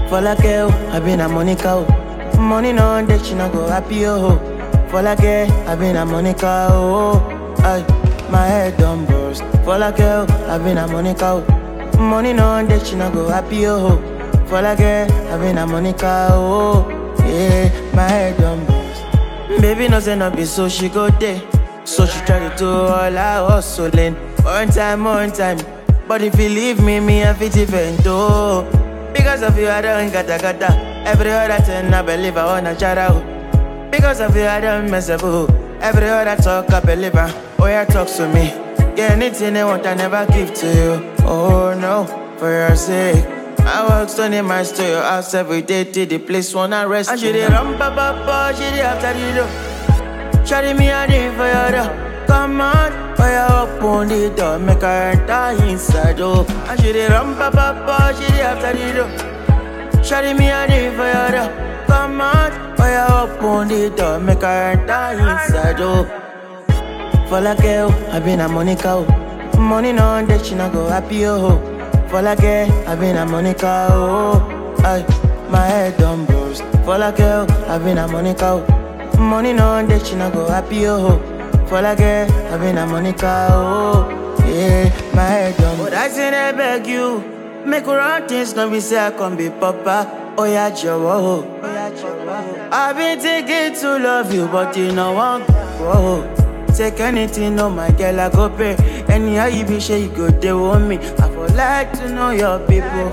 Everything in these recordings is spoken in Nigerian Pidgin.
For like oh, I been a Monica oh. Money no that she no go happy oh. For like I been a Monica oh. Ay, my head done burst. For like oh, I been a Monica oh. Money no that she no go happy oh. For like I been a Monica oh. Yeah, my head done burst. Baby no say no be so she go there. So she try to do all her hustling. One time, one time. But if you leave me, me I fit event oh. Because of you, I don't gata gata. Every other thing I believe I wanna shout out. Because of you, I don't mess up. oh. Every other talk I believe I. Oh yeah, talk to me. Yeah, anything they want, I never give to you. Oh no, for your sake. I work Sunday miles to your house every day till the place wanna rest. And she dey run pa pa pa, she dey after the door. Shawty me a day for your door. Come on, fire up on the door, make her enter inside oh. And she dey run pa pa pa, she dey after the door. Shawty me a day for your door. Come on, fire up on the door, make her enter inside oh. For like oh, I been a Monica oh. Money no that she no go happy oh. For like I been a Monica oh. Ay, my head done burst. For like oh, I been a Monica oh. Money no that she no go happy oh. For like I been a Monica oh. Yeah, my head done. But I say I beg you, make run things no be say I can be papa. Oh yeah, Joe. Oh yeah, Joe. I've been thinking to love you, but you know I'm whoa. Take anything, no my girl, I go pay. Anyhow you be sure you go there with me. I would like to know your people.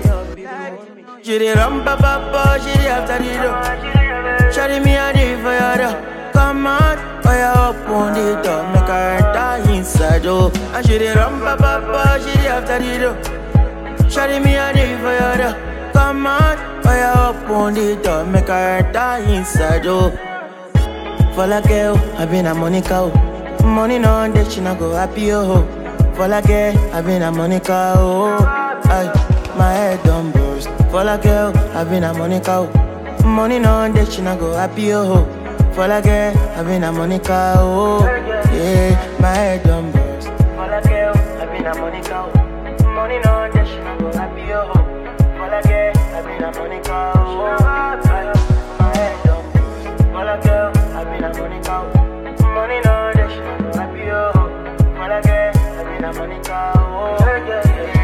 She dey run pa pa pa, she dey after the door. Shawty me a day for your door. Come on, fire up on the door, make her enter inside oh. And she dey run pa pa pa, she dey after the door. Shawty me a day for your door. Come on, fire up on the door, make her enter inside oh. For like oh, I been a Monica oh. Money no that she no go happy oh. For like I been a Monica oh. Ay, my head done burst. For like oh, I been a Monica oh. Money no that she no go happy oh. For like I been a Monica oh. Yeah, my head done burst. For like oh, I been a Monica oh. Money no that she no go happy oh. For like I been a Monica oh. Ay, my head done burst. For like oh, I been a Monica oh. Money no that she no go happy oh. For like I been a Monica oh. Yeah, yeah, yeah.